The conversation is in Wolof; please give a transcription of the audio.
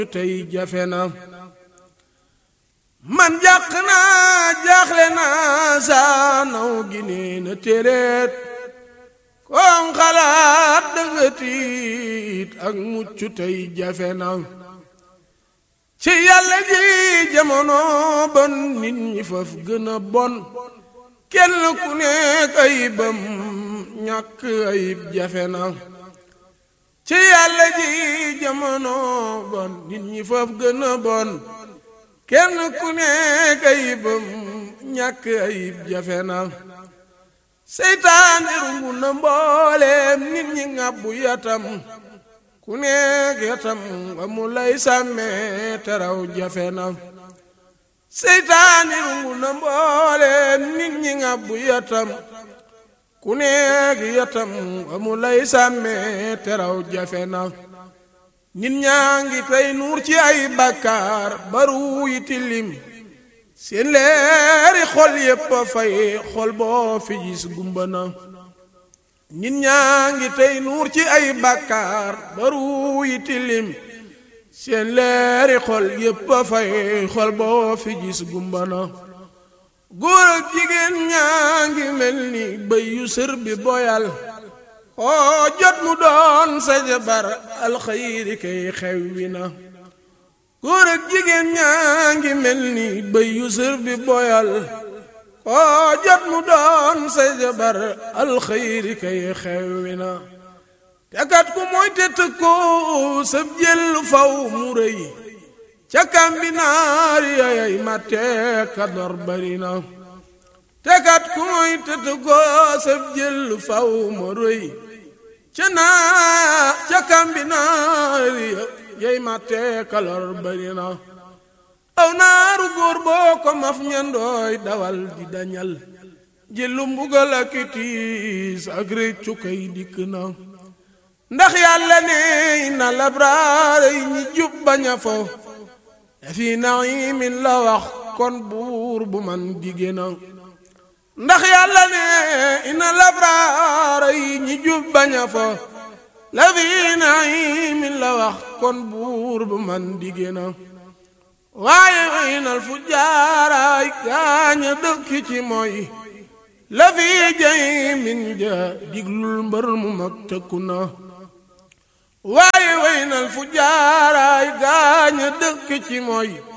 tey jafe na man jàq naa jaaxle naa saa naw gi nee na téeréet koom xalaat danga tiit ak mucc tey jafe na ci yàlla ji jamono bon nit ñi faf gën a bon kenn ku nekk ayibam ñàkk ayib jafe na ci yàlla ji jamono bon nit ñi faf gën a bon kenn ku nekk ayibam ñàkk ayib jafe na seytaane rungu na mbooleem nit ñi ŋàbbu yatam ku nekk yatam nga mu lay sàmmee teraw jafe na seytaane rungu na mbooleem nit ñi ŋàbbu yatam ku nekk yatam nga mu lay sàmmee teraw jafe na nit ñaa ngi tey nuur ci ay bàkkaar baru yi tilim seen leeri xol yépp a fay xol boo fi gis gumba na nit ñaa ngi tey nuur ci ay bàkkaar baru yi tilim seen leeri xol yépp a fay xol boo fi gis gumba na góor ak jigéen ñaa ngi mel ni bëy yu sër bi boyal oo jot mu doon sa jabar alxayri kay xewwi na góor ak jigéen ñaa ngi mel ni bëy yu sër bi boyal oo jot mu doon sa jabar alxayri kay xewwi na tekat ku mooy te tëkko sab jël faw mu rëy ca kambinaar yayay matte ka dor bari na tekat ku mooy te tëkko sab jël faw mu rëy ca naa ca kambinaar yay matte ka lor bari na aw naaru góor boo ko maf ñandooy dawal di dañal jëlu mbugal ak tiis ak réccu kay dikk na ndax yàlla ne na labraar yi ñi jub baña fo fi naimin la wax kon buur bu man digé na ndax yàlla ne ina labraar yi ñi jub baña fo la fi naimin la wax kon buur bu man digé na waaye inal fu jaaraay gaaña dëkk ci mooy la fi jay min ja diglul mbër mu mag tëkku na waaye waynal fu jaaraay gaaña dëkk ci mooy